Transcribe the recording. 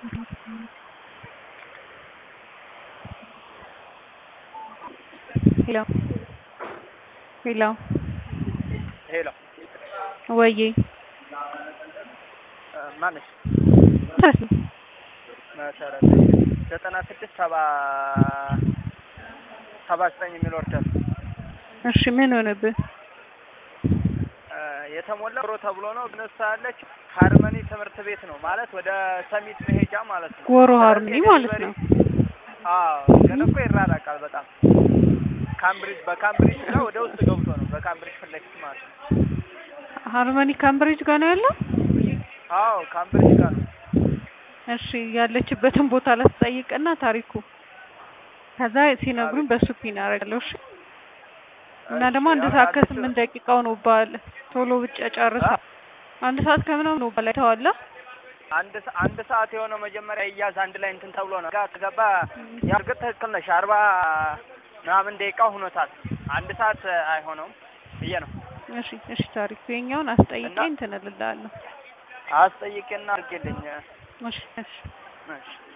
ሄሎ ሄሎ ሄሎ ወዬ ማነሽ? ማለት ነው። መሰረት ዘጠና ስድስት ሰባ ሰባ ዘጠኝ የሚል ወርደር እሺ ምን ሆነብህ? የተሞላ ሮ ተብሎ ነው ግን እሷ ያለች ሃርመኒ ትምህርት ቤት ነው ማለት ወደ ሰሚት መሄጃ ማለት ነው። ጎሮ ሃርመኒ ማለት ነው። አዎ ግን እኮ ይራራቃል በጣም ካምብሪጅ በካምብሪጅ ጋር ወደ ውስጥ ገብቶ ነው በካምብሪጅ ፊት ለፊት ማለት ነው። ሃርመኒ ካምብሪጅ ጋር ነው ያለው? አዎ ካምብሪጅ ጋር ነው። እሺ ያለችበትን ቦታ ላስጠይቅና ታሪኩ ከዛ ሲነግሩኝ በሱ ፒን አደርጋለሁ። እሺ እና ደግሞ አንድ ሰዓት ከስምንት ደቂቃው ነው ባል ቶሎ ብቻ ጨርሳ አንድ ሰዓት ከምናምን ነው ባል አይተዋላ አንድ ሰ- አንድ ሰዓት የሆነው መጀመሪያ እያዝ አንድ ላይ እንትን ተብሎ ነው ጋር ከገባ ያርግጥ ትክክል ነሽ። አርባ ምናምን ደቂቃ ሆኖታል። አንድ ሰዓት አይሆነውም ብዬ ነው እሺ እሺ ታሪኩ የኛውን አስጠይቄ እና- እንትን እልልሃለሁ። አስጠይቄና አድርጌልኝ እሺ እሺ እሺ